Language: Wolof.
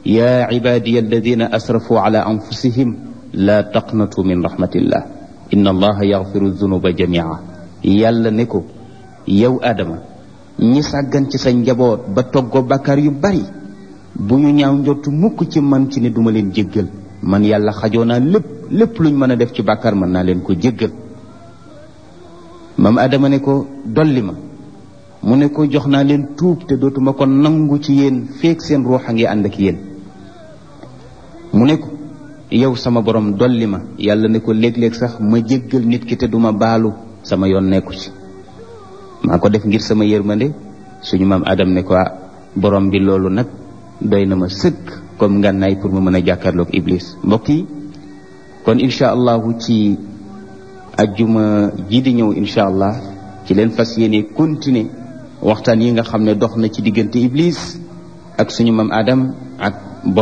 yaa cibaadiya alladina asrafu ala anfusihim laa taqnatu min rahmatillah inna allaha yaxfiru dunuba jamia yàlla ne ko yow aadama ñi sàggan ci sa njaboot ba toggoo bàkkaar yu bari bu ñu ñaaw njottu mukk ci man ci ne duma leen jéggal man yàlla xajoo naa lépp lépp luñ mën a def ci bàkkaar mën naa leen ko jéggal maam aadama ne ko dolli ma mu ne ko jox naa leen tuub te dootuma ko nangu ci yéen feek seen ruux a ngi ànd ak yéen mu ne ko yow sama borom dolli ma yàlla ne ko léeg-léeg sax ma jéggal nit ki te duma baalu sama yoon nekku ci maa ko def ngir sama yërmande suñu maam adam ne ko borom bi loolu nag doy na ma sëkk comme ngànnaay pour ma mën a jàkkaarloog iblis mbokk yi kon incha allahu ci ajjuma ji di ñëw incha allah ci leen fas yéene continuer waxtaan yi nga xam ne dox na ci diggante iblis ak suñu maam adam